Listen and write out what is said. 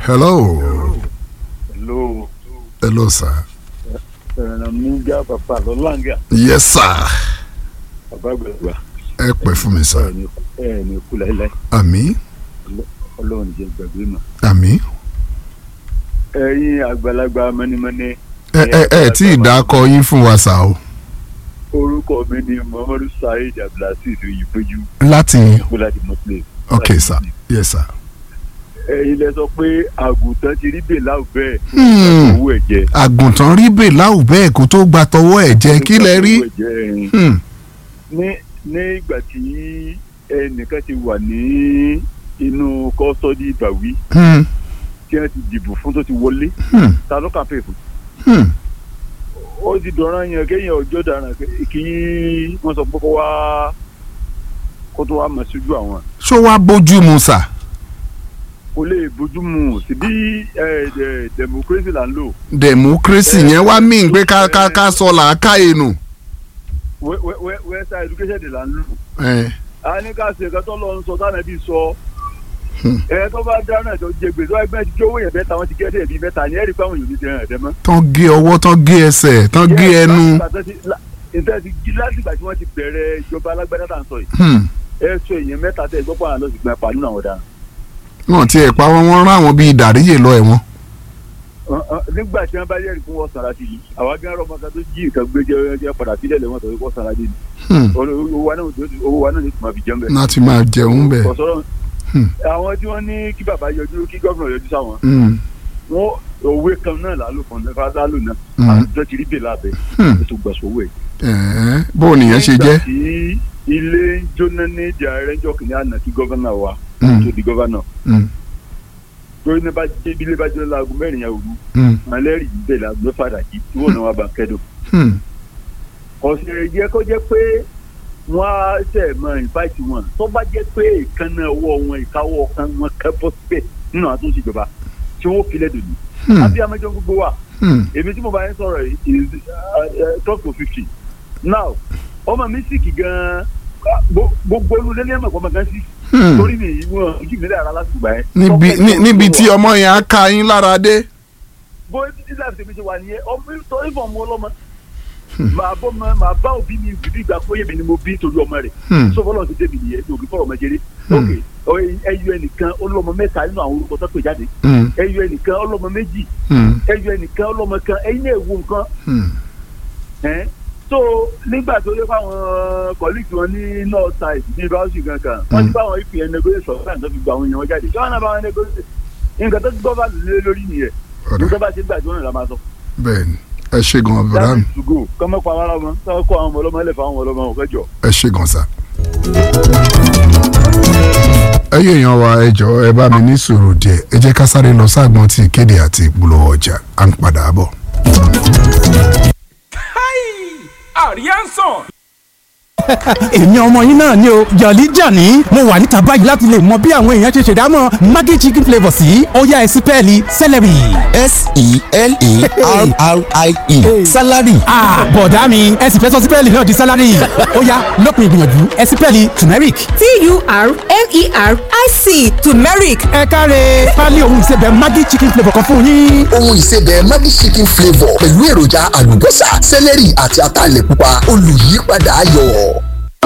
hello Hello. hello sir Ẹ̀rànmígá bàbá lọ́láńgà yes sir bàbá gbẹ̀gbà ẹ pẹ́ fún mi sir ẹ̀ ní kú láíláí àmì ọlọ́run jẹ́ gbàgbé mọ́. àmì Ẹ̀yin àgbàlagbà mọ́nímọ́ní. ẹ ẹ ẹ tí ì dákọ yín fún wa sà o Orúkọ mi ni Muhammadu Saheed Abdulhasid Oyèpéjú láti Bọ́ládi Muslim. ok sir yes sir. Ẹ̀yin lẹ sọ pé àgùntàn ti rí bèlà bẹ́ẹ̀ Hmm. owó ẹ̀jẹ̀. àgùntàn rí bèláwù bẹ́ẹ̀ kó tó gba tọwọ́ ẹ̀ jẹ́ kí lẹ rí. Owó ẹ̀jẹ̀ ẹ̀yin. Hmm. ní ní ìgbà tí ẹnìkan ti wà ní inú kọ́sọ́dí ìbàwí Hmm. tí wọ́n ti dìbò fún tó ti wọlé Hmm. ta ló kàn pè fún. Hmm. ó ti dọ̀ràn yẹn kéèyàn ọjọ́ dàrán kí wọ́n sọ pé kó wá kó tó wá mọ̀ síjú àwọn. ṣó wàá bójú mu sà. kò lè bójú mu síbí democracy là ń lò democracy yẹn wá mí pé ká ká ká sọ làákàyè nù. We- we- we- western education là ń lò. ẹ a ní ká ṣe nǹkan tó lọ ń sọ táwọn ẹbí sọ Hmm. ẹ tó bá dáná tó jẹ gbèsè wọn ẹgbẹ́ ti kí owó yẹn bẹ́ẹ̀ táwọn ti gẹ́dẹ̀ bíi mẹ́ta ní ẹ̀rí pé àwọn yòóní dẹ́rẹ́ ẹ̀dẹ́ mọ́. tán gé ọwọ́ tán gé ẹsẹ̀ tán gé ẹnu. ìfẹ́ ti jí láti ìgbà tí wọ́n ti bẹ̀rẹ̀ ìjọba alágbádá tá à ń sọ yìí Hmm. ẹ sọ èèyàn mẹ́ta tẹ̀ gbọ́ pàrọ̀ lọ́sì gbọ́n pa nínú àwọn ọ̀daràn. wọn tiẹ̀ pa wọn wọn rán àwọn bíi dàríyè lọ ẹ̀wọ̀n. Ọ- ọ, nígbà tí wọ́n bá yẹ̀rì fún wọn sara sí yìí àwa gán rọ̀ mọ́ta tó jí nǹkan gbé jẹ́ jẹ́ padà sílẹ̀ lẹ́wọ̀n tó kọ́ sara dé ni Hmm. owó wa náà owó wa náà ní tùmọ̀ fi jẹun bẹ́ẹ̀. láti máa jẹun bẹ́ẹ̀. kọ̀sọ́rọ̀ Hmm. àwọn tí wọ́n ní kí bàbá yọjú kí gómìnà yọjú sáwọn Hmm. wọn òwe kan náà lálò kan náà fásitì lálò náà Hmm. àtúntò ti rí bèlà bẹ́ẹ̀ Hmm. ètò gbàsówó ẹ̀. ẹ̀ẹ́ bó o nìyẹn ṣe jẹ́. nígbà tí ilé ń jóná ní ìdí ààrẹ ń jọ kìnìún àná kí gọ́vánà wa Hmm. tó di gọ́vánà Hmm. torí ní bá jẹ́ ibi ilé bá jóná láago mẹ́rin yẹn òru Hmm. malẹ́rì ń bẹ̀ láago mẹ́fà dàjí tí wọ́n náà wá bá kẹ́dùn. Hmm. ọ̀sẹ̀ yẹ kó jẹ́ pé wọ́n á tẹ̀ mọ ìfáìtì wọn tó bá jẹ́ pé ìkànnà ọwọ́ wọn ìkáwọ́ kan wọn kẹ́ bọ́ síbẹ̀ nínú àtúnṣe ìjọba tí wọ́n filẹ̀ dòdò. Hmm. àbí amẹ́jọ gbogbo wa Hmm. èmi tí mo bá yẹn sọ̀rọ̀ yìí is twelve to fifty now ọmọ mi sì kì gan-an gbo- gbogbo olùdé ní ẹ̀mọ̀ kọ́mọ gan sí Hmm. torí mi ìwọ̀n ojú mi lára láti gbà yẹn. níbi ní- níbi tí ọmọ yẹn á ka yín lára dé. bó ilé àti tèmi ṣe wà nìyẹn ọmọ torí fún ọmọ ọlọ́mọ màá bọ́ mọ màá bá òbí mi bìbí ìgbà pé èmi ni mo bí torí ọmọ rẹ̀ Hmm. so fọlọ́n ti débi nìyẹn ní òbí fọ̀rọ̀ ọmọ jẹrẹ Hmm. ok ẹyọ ẹnìkan ọlọ́mọ mẹ́ta nínú àwọn orúkọ tó pè jáde Hmm. ẹyọ ẹnìkan ọlọ́mọ méjì Hmm. ẹyọ ẹnìkan ọlọ́mọ kan ẹyin náà wo nǹkan Hmm. ẹ́n so nígbà tó yẹ fáwọn colleagues wọn ní north side ní báwọsì kankan wọn ti báwọn ipn negotiate sọ̀rọ̀ láti tó fi gba àwọn èèyàn wọn jáde kí wọn náà bá wọn negotiate nǹkan tó ti gbọ́ bá lé lórí nìyẹn ọ̀dà nígbà bá ṣe gbà tí wọn là máa sọ. bẹ́ẹ̀ ni ẹ ṣe gan bàbá that mi is to go kọ́mọ́ pa ara wọn kọ́ kọ́ àwọn ọmọ ọlọ́mọ ẹlẹ́fà àwọn ọmọ ọlọ́mọ ọ̀fẹ́ jọ. ẹ ṣe gan sa. ẹyẹ èèyàn wa ẹ jọ̀ọ́ ẹ bá mi ní sùúrù díẹ̀ ẹ jẹ́ ká sáré lọ sáàgbọ́n tí ìkéde àti ìpolówó ọjà à ń padà bọ̀. Arianson. èmi ọmọ yín náà ni o jọ̀lí jàní mo wà níta báyìí láti lè mọ bí àwọn èèyàn ṣe ṣèdámọ̀ maggi chicken flavour sí ọ̀yá ẹ̀sìn pẹ́ẹ́lí celery. s-e-l-e-r-r-i-e salary Ah, bọ̀dá mi ẹ sì fẹ́ sọ sípẹ́ẹ̀lì náà di sálárì ọ̀yá lópin ìgbìyànjú ẹ̀sìn pẹ́ẹ́lì turmeric. t-u-r-m-e-r-i-c turmeric ẹ káre pálí ohun ìsebẹ̀ maggi chicken flavour kan fún yín. ohun ìsebẹ̀ Maggi chicken flavour pẹ̀lú èròjà àlùbọ́sà sẹ́lẹ̀rì àti ataalẹ̀ pupa olùyípadà ayọ̀.